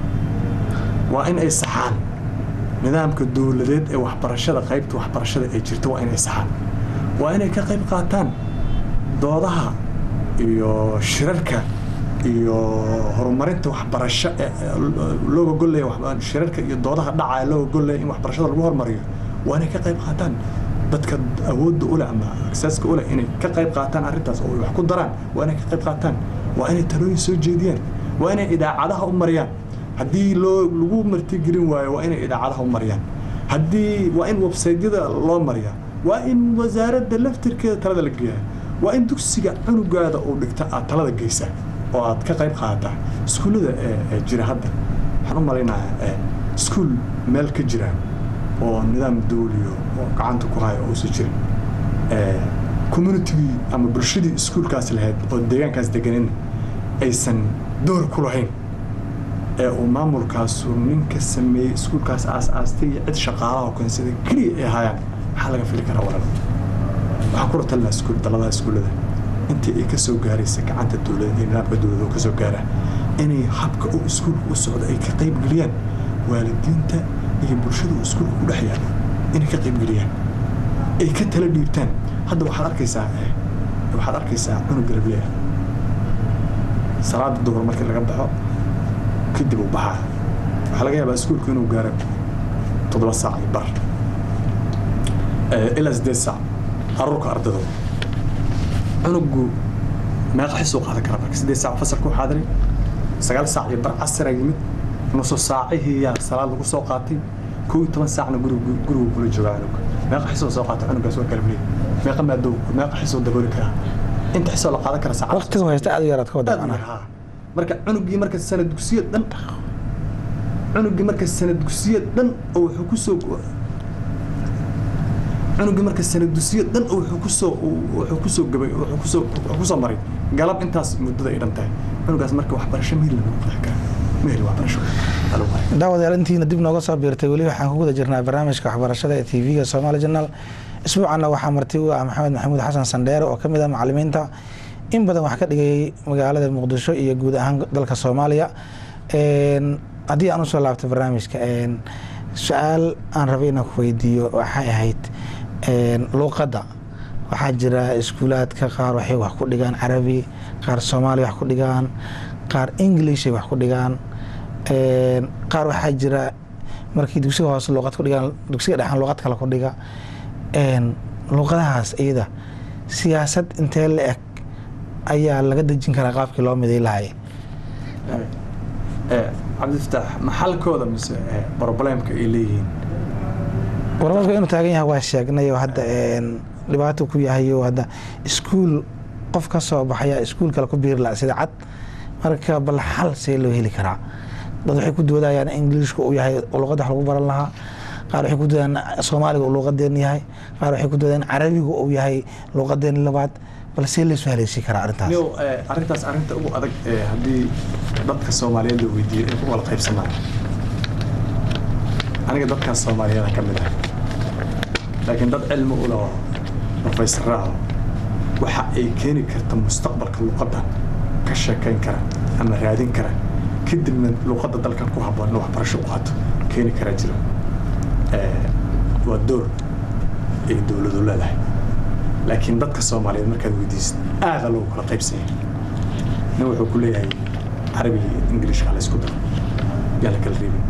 waa in ay saxaan nidaamka dowladeed ee waxbarashada qaybta waxbarashada ee jirta waa inay saxaan waa inay ka qayb qaataan doodaha iyo shirarka iyo horumarinta waxbarasho ee looga gollaya shirarka iyo doodaha dhacaya looga gollaya in waxbarashada lagu horumariyo waa inay ka qayb qaataan dadka awoodda u leh ama aksaaska u leh inay ka qayb qaataan arrintaas oo ay wax ku daraan waa inay ka qayb qaataan waa inay talooyin soo jeediyaan waa inay idaacadaha u mariyaan haddii loo lagu martigelin waayo waa inay idaacadaha u mariyaan haddii waa in websaydyada loo mariyaa waa in wasaaradda laftirkeeda talada la geeyaa waa in dugsiga cunugaada uu dhigta aad talada geysaa oo aad ka qayb qaadataa iskuullada ee jira hadda waxaan u malaynayaa iskuul meel ka jira oo nidaam dawliyo oo gacanta ku haya uusan jirin communitigii ama bulshadii iskuulkaas lahayd oo deegaankaas deganin aysan door ku lahayn ee uu maamulkaasu ninka sameeyey iskuulkaas aas-aastay iyo cid shaqaalaha keensada keliya ay ahaayaan maxaa laga fili karaa walala waxaan kula talinaa iskuul daladaha iskuullada intii ay ka soo gaaraysa gacanta dowladda iyo nidaamka dowladda oo ka soo gaara inay habka uu iskuulka u socdo ay ka qayb geliyaan waalidiinta iyo bulshada uu iskuulka ku dhex yaalo inay ka qayb geliyaan ay ka tala dhiibtaan hadda waxaad arkaysaa waxaad arkaysaa cunug garabley ah salaada duhur markii laga baxo kadib uu baxaa waxaa laga yaabaa iskuulku inuu gaaro toddoba saac iyo bar ilaa siddeed saac aruurka ardadooda cunugu meeqa xisuu qaadan kara marka siddeed saac fasalku xaadiray sagaal saac iyo bar casira yimid nusu saacihiiyaa salaad lagu soo qaatay kow iyo toban saacna gurigu gurigu kula joogaa cunuga meeqa xisoo soo qaata cunugaas waa kala maleey meeqa maadow meeqa xisoo dabooli karaa inta xisoo la qaadan kara saacad waqtiga haysta aad u yaraad ka wada aad u macnaha yar, haa. marka cunugii marka sanad dugsiyo dhan cunugii marka sanad dugsiyo dhan oo wuxuu kusoo cunugii marka sanad dugsiyo dhan oo wuxuu kusoo wuxuu kusoo gabay wuxuu kusoo wuxuu kusoo maray galab intaas muddada ay dhan tahay cunugaas marka waxbarasho mehel lagu qeexi karaa mehel waxbarasho aa lagu qeexi daawadayaal intiina dib nooga soo biirtay weli waxaan ku guda jirnaa barnaamijka waxbarashada ee tv-ga somaali journal isbuucanna waxaa marti u ah maxamed maxamuud xasan sandheere oo ka mid ah macalimiinta in badan wax ka dhigayay magaalada muqdisho iyo guud ahaan dalka soomaaliya Een, haddii aan usoo laabto barnaamijka een, su-aal aan rabay inaan ku weydiiyo waxay ahayd een, luuqadda waxaa jira iskuulaadka qaar waxay wax ku dhigaan carabi qaar soomaali wax ku dhigaan qaar englishay wax ku dhigaan Een, qaar waxaa jira markii dugsiga hoose luuqad ku dhigaan dugsiga dhexan luuqad kale ku dhiga Een, luuqadahaas iyada siyaasad intee la eg ayaa laga dejin karaa qaabkii loo miday lahay cabdifataax maxalkooda mise eh, problemka ay leeyihiin warmarka inuu taagan yahay waa sheegnay oo hadda een, dhibaato ku yahay oo hadda iskuul qof ka soo baxaya iskuul kale ku biiri laha sida cad marka bal xal see loo heli karaa dad waxay ku doodayaan in ingiliishka uu yahay luqadda wax lagu baran lahaa qaar waxay ku doodayaan soomaaliga uu luuqadeen yahay qaar waxay ku doodayaan carabiga uu yahay luuqadeen labaad bal see laysoo haleeshii karaa arrintaas Nio, eh, arrintaas arrinta ugu adag eh, haddii dadka soomaaliyeed la weydiiyo ay ku wada qaybsamaan aniga dadkaas soomaaliyeeda ka mid ah laakiin dad cilmi u leh oo professorra ah waxa ay keeni karta mustaqbalka luqadda ka sheekayn kara ama raadin kara kadibna luqadda dalkan ku habboon in waxbarasho u qaato keeni kara jira Eh, waa door ay dowladu leedahay laakiin dadka soomaaliyeed markaad weydiisid aada loogu kala qaybsan yahay nin wuxuu ku leeyahay carabiga iyo ingiliishka la isku daro yaa la kala reebin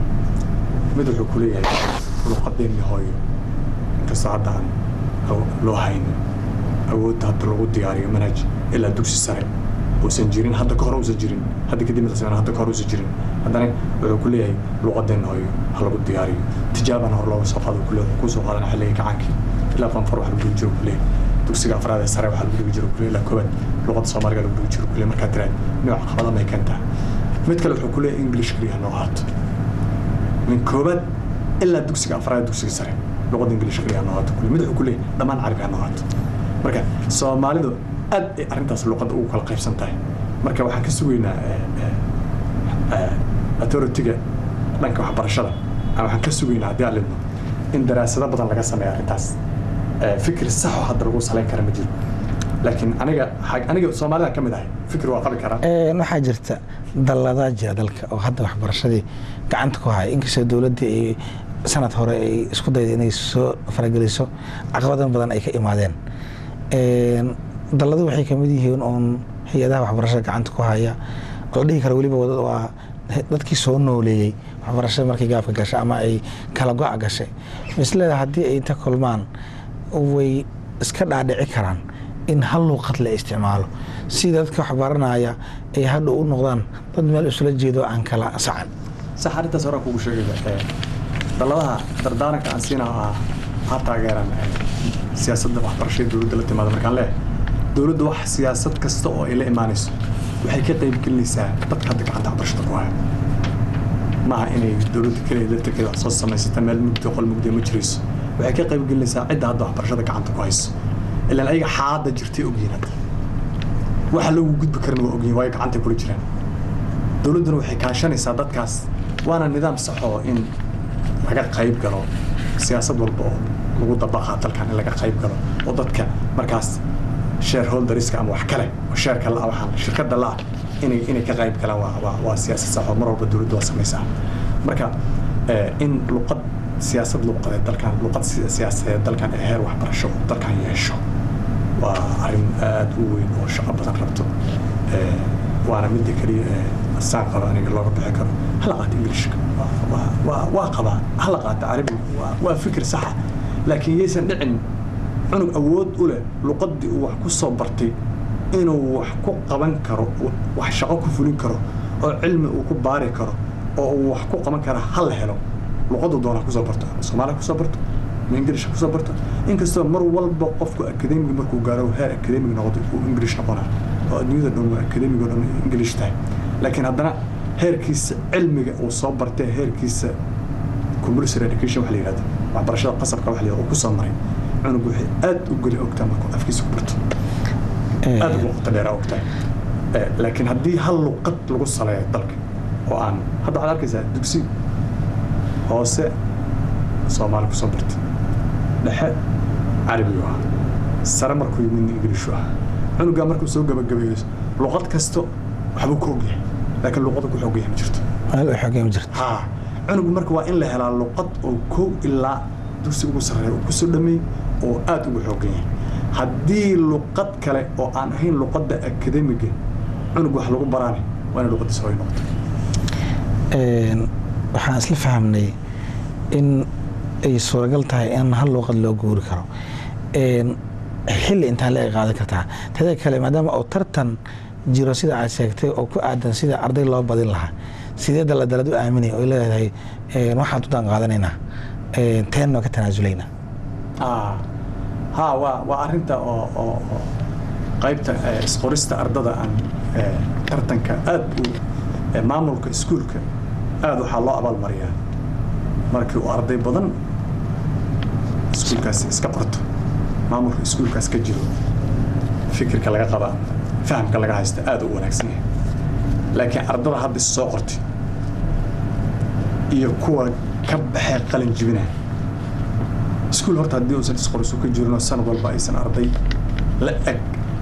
mid wuxuu ku leeyahay luqadeenni hooyo inkastoo hadda aan aw- loo haynin awoodda hadda lagu diyaariyo manhaj ilaa dugsi sare uusan jirin hadda ka hor uusan jirin hadda kadib inta sameyna hadda ka hor uusan jirin haddana wuxuu ku leeyahay luqadeenna hooyo ha lagu diyaariyo tijaabana hor looga soo qaado ku leeyahay kuu soo qaadana xilliga gacaankii ilaa fanfar wax lagu dhigi jiro ku leeyahay dugsiga afraad ee sare waxaa lagu dhigi jiro ku leeyahay ilaa koobaad luqadda soomaaliga lagu dhigi jiro ku leeyahay markaad tiraad nooc caqabada may keentaa mid kale wuxuu ku leeyahay english keliya noo ahaato min koobaad ilaa dugsiga afraad dugsiga sare luqadda english keliya noo ahaato ku leeyahay mid wuxuu ku leeyahay dhammaan carabi ha noo ahaato marka soomaalidu aad ay arrintaas luqadda ugu kala qaybsan tahay marka waxaan ka sugaynaa eh, eh, eh, authority-ga dhanka waxbarashada ama waxaan ka sugaynaa haddii aan lidno in daraasado badan laga sameeyo arrintaas Eh, fikir saxo hadda lagu salayn kara ma jiro laakiin aniga xag- aniga soomaalida ka mid ahay fikir waa qabi karaa Een, waxaa jirta dalladaa jira dalka oo hadda waxbarashadii gacanta ku haya inkastoo dowladdii ay sanad hore ay isku dayday inay soo farageliso caqabadan badan ay ka imaadeen Een, dalladu waxay kamid yihiin oon hay-adaha waxbarashada gacanta ku haya oo la dhihi karo weliba wada- waa dadkii soo nooleeyey waxbarashada markay gaafka gashay ama ay kala go-a gashay misleeda haddii ay inta kulmaan way iska dhaadhici karaan in hal luuqad la isticmaalo si dadka wax baranaya ay hadha u noqdaan dad meel isula jeedo aan kala sacan sax arrintaas horaan kugu sheegaya eh, dalladaha dardaaranka aan siinaha ah ha taageeraan eh, siyaasadda waxbarashada dowladda la timaada markaan leeyahay dowladda wax siyaasad kasta oo ay la imaanayso waxay ka qayb gelinaysaa dadka hadda gacanta waxbarashada ku haya maaha inay dowladda keliya laftirkeeda wax soo samaysata meel mugdi qol mugdi ma jirayso waxay ka qayb gelinaysaa cidda hadda waxbarashada gacanta ku hayso ilaan ayaga xaadda jirtay ogyihiin hadda waxa loogu gudbi karna waa ogyihiin waayo gacantay kula jiraan dowladduna waxay kaashanaysaa dadkaas waana nidaam sax oo in laga qayb galo siyaasad walba oo lagu dabaqaa dalkan in laga qayb galo oo dadka markaas shareholderska ama wax kale oo sheerka la waxaan shirkadda la inay inay ka qayb galaan waa waa waa siyaasad sax oo mar walba dowladdu waa samaysaa marka eh, in luqad siyaasad luqadeed dalkan luqad si- siyaasadeed dalkan ee heer waxbarasho uu dalkan yeesho waa arrin aad u weyn oo shaqo badan rabto Eh, waana midda keliya ee saan qaba aniga looga bixi karo hala qaata ingilishka Waa- waa- waa waa qabaa hala qaata carabiga waa- waa fikir saxa laakiin yaysan dhicin cunug awood u leh luqaddii uu wax ku soo bartay inuu wax ku qaban karo wax shaqo ku fulin karo oo cilmi uu ku baari karo oo uu wax ku qaban karo ha la helo luqaddu doona kusoo barto ama soomaaliya kusoo barto ama ingilish kusoo barto inkastoo mar walba qofku akademiga markuu gaaro heer akademig noqdo uu ingilish noqona oo adduunyada dhan waa akademiga dhan ingilish tahay laakiin haddana heerkiisa cilmiga uu soo bartay heerkiisa compulsory education waxa la yihahdo waxbarashada qasabka waxa la yihahdo uu kusoo maray cunug waxay aad u geli ogtaa markuu afkiisa ku barto aad ugu qoto dheeraa ogtahay laakiin haddii hal luqad lagu saleeyo dalka oo aan hadda waxaad arkaysaa dugsi hoose soomaali kusoo bartay dhexe carabigu ahaa sare markuu yimidna ingiliishu ahaa cunugaa markuu soo gabagabeeyo luqad kasto waxbuu ku ogyahay laakiin luqada ku xoogyahay ma jirto xogay ma jirto ha cunugu marka waa in la helaa luqad oo kow ilaa dugsi ugu sarreeya uu kusoo dhameeyey oo aad ugu xoogan yahay haddii luqad kale oo aan ahayn luqadda akademiga cunug wax lagu baraane waa inay luqadiisa hoy noqoto waxaan isla fahamnay in ay suuragal tahay in hal luuqad loo guuri karo xilli intaan la qaadan kartaa teda kale maadaama uu tartan jiro sida aad sheegtay oo ku aadan sida arday loo badin lahaa sidee daladalad u aaminay oo leedahay waxaan udaan qaadanaynaa teenno ka tanaasulaynaa ha waa waa arinta oo oo oo qaybta isqorista ardada aan tartanka aad u maamulka iskuulka aad waxaa loo abaalmariyaa markii uu arday badan iskuulkaas iska qorto maamulka iskuulkaas ka jiro fikirka laga qaba fahamka laga haysta aad u wanaagsan yahay laakiin ardada hadda is soo qortay iyo kuwa ka baxee qalin jibinaa iskuul horta haddii uusan isqorisu ka jirinoo sanad walba aysan arday la eg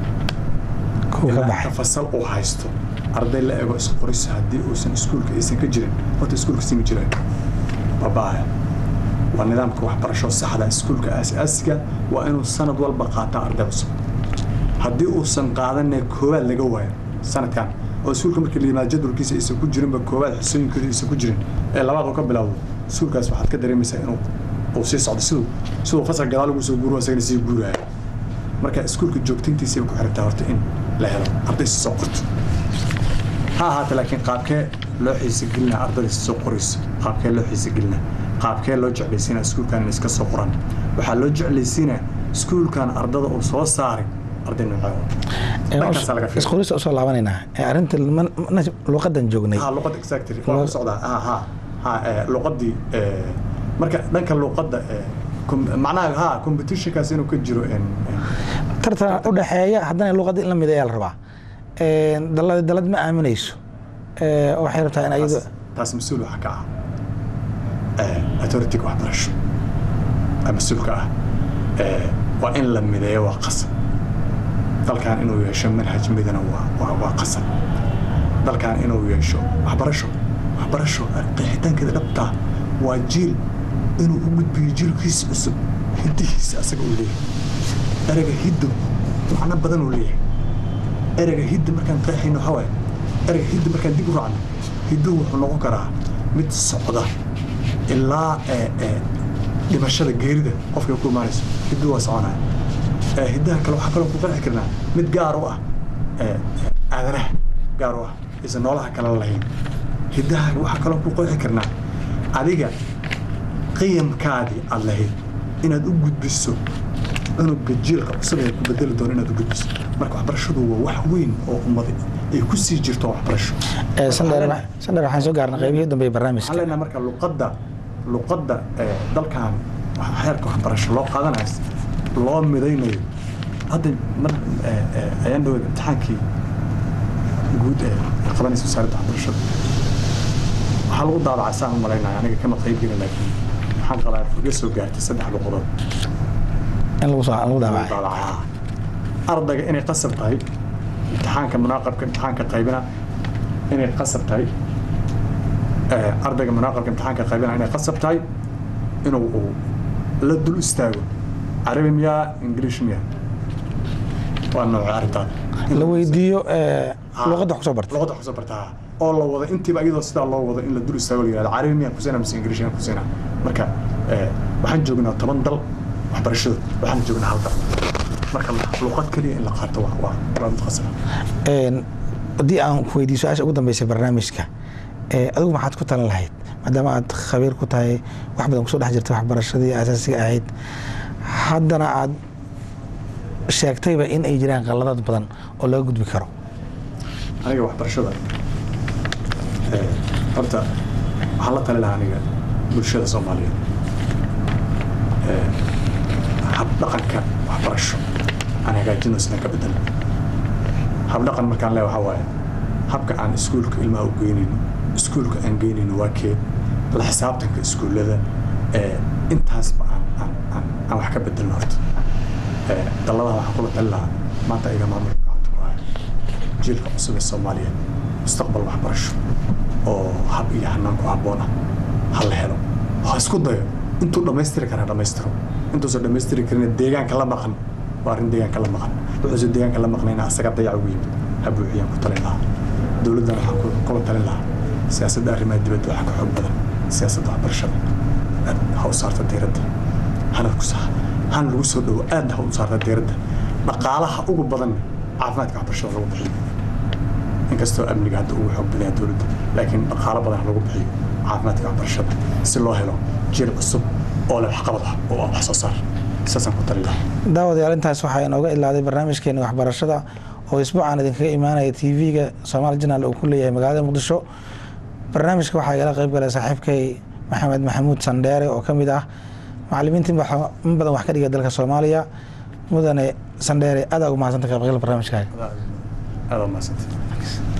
ilaa fasal uu haysto arday la ego isqoris haddii uusan iskuulka aysan ka jirin horta iskuulka sima jiraan babaaya waa nidaamka waxbarasho saxda iskuulka aas-aasiga waa inuu sanad walba qaataa arday cusub haddii uusan qaadanee koowaad laga waayo sanadkan oo iskuulka markii la yimaado jadwalkiisa aysan ku jirinba koowaad xusooyinkooda aysan ku jirin ee labaad uu ka bilaawdo iskuulkaas waxaad ka dareemaysaa inuu uu sii socdo siduu siduu fasal gadaal ugu soo guuro asagana sii guuraayo marka iskuulka joogtayntiisay ku xirtaa horta in la helo arday si soo qorto ha ahaata laakiin qaabkee loo xiisagelinaa ardayda si soo qorayso qaabkee loo xiisagelinaa qaabkee loo jeclaysiinaa iskuulkan in iska soo qoran waxaa loo jeclaysiinaa iskuulkan ardada uu soo saaray arday noocaaisqorista usoo laabanaynaa arrinta luqadan joognay ha luqad exactly waa ku socdaa ha ha ha luqadii marka dhanka luqadda macnaha ha competitionkaas inuu ka jiro tartan u dhexeeya haddana luqadda in la mid ayaa la rabaa dalad dalad ma aaminayso waxay rabtaa in ayadu taas mas-uul waxa ka ah authority-ga waxbarasho mas-uulka ah waa in la mideeyo waa qasab dalkan inuu yeesho manhaj midana waa waa qasab dalkan inuu yeesho waxbarasho waxbarasho qeexitaankeeda dhabtaa waa jiil inuu u gudbiyo jiilkiisa cusub hidihiisa asaga uu leeyahay ereyga hiddo macno badan uu leeyahay ereyga hidda markaan qeexayno waxaa waaye ereyga hidda markaan dib u raacno hidduhu wuxuu noqon karaa mid socda ilaa dhimashada geerida qofka ku imaanayso hidduhu waa soconaya hiddaha kale waxaa kaloo ku qeexi karnaa mid gaar u ah aadanaha gaar u ah isa noolaha kale lahayn hiddaha waxaa kaloo ku qeexi karnaa adiga qiyamkaadii aad lahayd inaad u gudbiso cunuga jiilka cusub ee ku bedeli doono inaad u gudbiso marka waxbarashadu waa wax weyn oo ummada ay ku sii jirto waxbarasho sandheer waxaan soo gaarnay qaybihii dambe ee barnaamijka waxaan leenahay marka luqadda luqadda dalkan xeerka waxbarasho loo qaadanayo loo midaynayo hadda mar ayaan dhaweyd imtixaankii guud ee qabanaysa wasaaradda waxbarashada waxaa lagu daabacay saan u malaynaya aniga kama qayb gelin laakiin waxaan qabaa iga soo gaartay saddex luqadood in lagu soo lagu daabacay daabacay ardayga inay qasab tahay imtixaanka munaaqabka imtixaanka qaybina inay qasab tahay ardayga munaaqabka imtixaanka qaybina inay qasab tahay inuu uu la dul istaago carabi miyaa ingiliish miyaa waa nooca arrintaada la weydiiyo luqadda kusoo bartay luqadda kusoo bartaa oo la wado intiiba iyadoo sidaa loo wado in la dul istaago la yihahdo carabi miyaan kusina mise ingiliish miyaan kusina marka waxaan joognaa toban dal waxbarashada waxaan joognaa hal dal marka luqad keliya in la qaato waa waa waa mid qasaba haddii aan ku weydiiyo su-aasha ugu dambeysay barnaamijka adigu maxaad ku talan lahayd maadaama aad khabiir ku tahay wax badan kusoo dhex jirta waxbarashadii asaasiga ahayd haddana aad sheegtayba in ay jiraan qaladaad badan oo laga gudbi karo aniga waxbarashada eh, horta waxaan la tali lahaa aniga bulshada soomaaliyeed Eh, habdhaqanka waxbarasho aan hagaajino isna ka bedelo habdhaqan markaan leeya waxaa waaye habka aan iskuulka ilmaha u geynayno iskuulka aan geynayno waa kee la xisaabtanka iskuullada eh, intaasba aan aan aan aan wax ka bedelno horta Eh, dalladaha waxaan kula tali lahaa maanta iga maamulka gacanta ku haya jiilka cusub ee soomaaliyeed mustaqbal waxbarasho oo hab iyo hanaan ku habboon ah ha la helo ha isku dayo intuu dhammaystiri karaa dhammaystiro intuusan dhammaystiri karin deegaanka la maqan waa arrin deegaanka la maqan wuxuusan deegaanka la maqnayna asaga dayac ugu yimid ha buuxiyaan ku talin lahaa dowladdana waxaan ku- kula talin lahaa siyaasadda arrimaha dibadda waxaa ka xoog badan siyaasadda waxbarashada aad ha u saarta diiradda hana ku sa hana lagu soo dhowo aadna ha u saarta diiradda dhaqaalaha ugu badan caafimaadka waxbarashada lagu bixiyo inkastoo amniga hadda ugu xoog badan yahay dowladda laakiin dhaqaalo badan lagu bixiyo caafimaadka waxbarashada si loo helo jiil cusub oo leh waxqabad ah oo ah wax soo saar saasaan ku tali lahaa daawadayaal intaas waxaa inooga ilaaday barnaamijkeeni waxbarashada oo isbuucan idinkaga imaanaya tv-ga somaali janaal uu ku leeyahay magaalada muqdisho barnaamijka waxaa igala qayb galay saaxiibkay maxamed maxamuud sandheere oo ka mid ah macalimiintii wax- in badan wax ka dhiga dalka soomaaliya mudane sandheere aad ugu mahadsanta ka qaybgalka barnaamijkaaga aada u mahadsantahay